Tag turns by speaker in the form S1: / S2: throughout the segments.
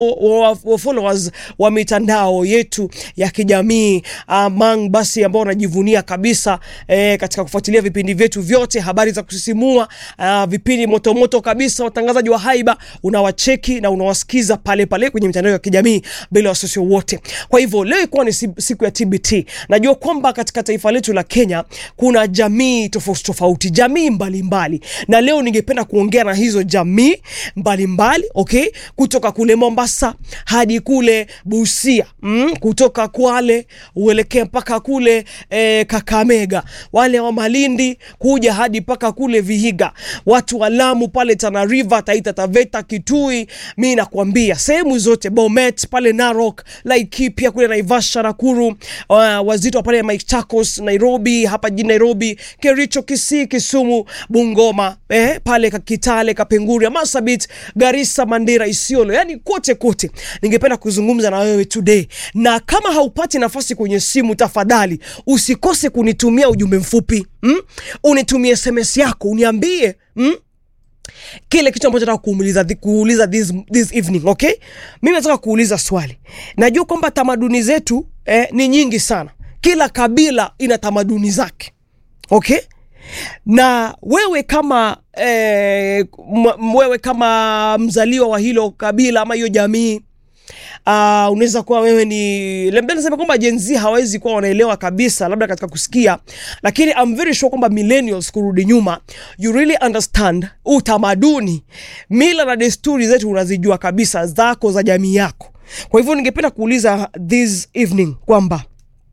S1: wa, wa followers wa mitandao yetu ya kijamii among basi ambao wanajivunia kabisa eh, katika kufuatilia vipindi vyetu vyote, habari za kusisimua, uh, vipindi motomoto kabisa, watangazaji wa haiba, unawacheki na unawasikiza pale pale kwenye mitandao ya kijamii bila wasiwasi wote. Kwa hivyo leo ikuwa ni si- siku ya TBT. Najua kwamba katika taifa letu la Kenya kuna jamii tofauti tofauti, jamii mbalimbali mbali. Na leo ningependa kuongea na hizo jamii mbalimbali mbali, okay, kutoka kule Mombasa hadi kule Busia mm, kutoka Kwale uelekee mpaka kule eh, Kakamega, wale wa Malindi kuja hadi mpaka kule Vihiga, watu wa Lamu pale Tana River, Taita Taveta, Kitui, mi nakwambia sehemu zote, Bomet pale Narok, Laikipia kule Naivasha, Nakuru, uh, wazito pale Machakos, Nairobi, hapa jijini Nairobi, Kericho, Kisii, Kisumu, Bungoma, eh, pale Kitale, Kapenguria, Masabit, Garissa, Mandera, Isiolo, yani kote kote. Ningependa kuzungumza na wewe today, na kama haupati nafasi kwenye simu, tafadhali usikose kunitumia ujumbe mfupi mm? Unitumie SMS yako uniambie mm? kile kitu ambacho nataka kuuliza, kuuliza this, this evening okay. Mimi nataka kuuliza swali. Najua kwamba tamaduni zetu eh, ni nyingi sana, kila kabila ina tamaduni zake okay na wewe kama eh, m- wewe kama mzaliwa wa hilo kabila ama hiyo jamii uh, unaweza kuwa wewe ni labda nasema kwamba Gen Z hawezi kuwa wanaelewa kabisa labda katika kusikia, lakini I'm very sure kwamba millennials kurudi nyuma, you really understand utamaduni, mila na desturi zetu unazijua kabisa zako za jamii yako. Kwa hivyo ningependa kuuliza this evening kwamba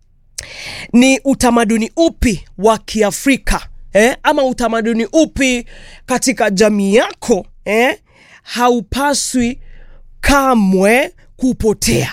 S1: ni utamaduni upi wa Kiafrika eh, ama utamaduni upi katika jamii yako eh, haupaswi kamwe kupotea.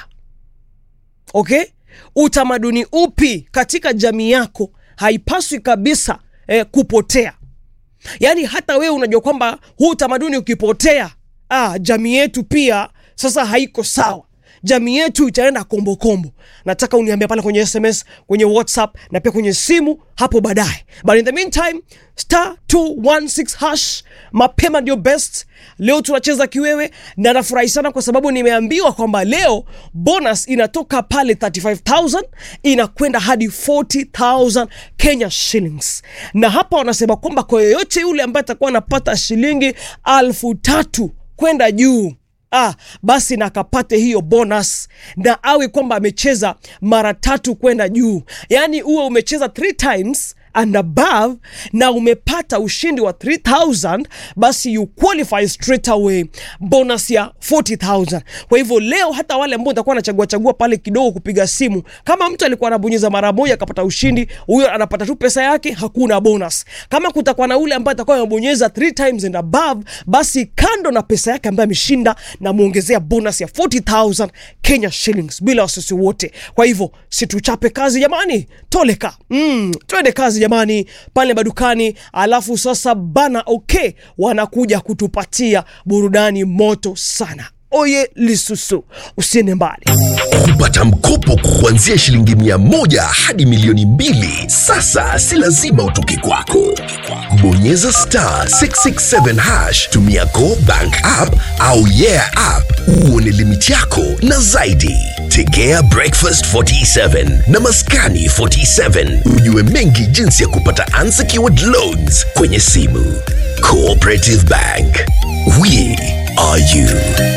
S1: Okay, utamaduni upi katika jamii yako haipaswi kabisa eh, kupotea. Yaani hata wewe unajua kwamba huu utamaduni ukipotea, ah, jamii yetu pia sasa haiko sawa jamii yetu itaenda kombo kombo. Nataka uniambia pale kwenye SMS, kwenye WhatsApp na pia kwenye simu hapo baadaye. But in the meantime, star 216 hash, mapema ndio best. Leo tunacheza kiwewe na nafurahi sana kwa sababu nimeambiwa kwamba leo bonus inatoka pale 35000 inakwenda hadi 40000 Kenya shillings, na hapa wanasema kwamba kwa yoyote yule ambaye atakuwa anapata shilingi alfu tatu kwenda juu ah, basi na akapate hiyo bonus na awe kwamba amecheza mara tatu kwenda juu, yaani uwe umecheza three times and above na umepata ushindi wa 3000 basi you qualify straight away bonus ya 40000 kwa hivyo leo hata wale ambao utakuwa anachagua chagua pale kidogo kupiga simu kama mtu alikuwa anabonyeza mara moja akapata ushindi huyo anapata tu pesa yake hakuna bonus kama kutakuwa na ule ambaye atakuwa amebonyeza 3 times and above basi kando na pesa yake ambaye ameshinda na muongezea bonus ya 40000 Kenya shillings bila wasiwasi wote kwa hivyo situchape kazi jamani toleka mm, twende kazi jamani pale madukani alafu sasa bana okay wanakuja kutupatia burudani moto sana oye lisusu usiende mbali
S2: kupata mkopo kuanzia shilingi mia moja hadi milioni mbili sasa si lazima utoke kwako bonyeza star 667 hash tumia go bank app au yeah app uone limiti yako na zaidi tegea breakfast 47 na maskani 47 ujue mengi jinsi ya kupata unsecured loans kwenye simu cooperative bank we are you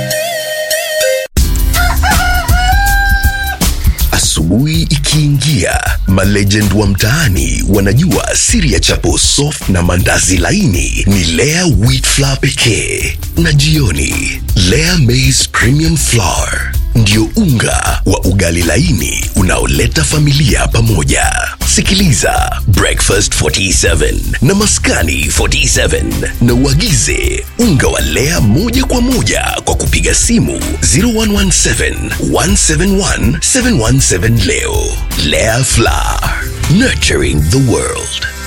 S2: Asubuhi ikiingia, malegend wa mtaani wanajua siri ya chapo soft na mandazi laini ni Lea wheat flour pekee, na jioni Lea maize premium flour ndio unga wa ugali laini unaoleta familia pamoja. Sikiliza Breakfast 47 na Maskani 47 na uagize unga wa Lea moja kwa moja kwa kupiga simu 0117 171 717 leo. Lea Flour, nurturing the world.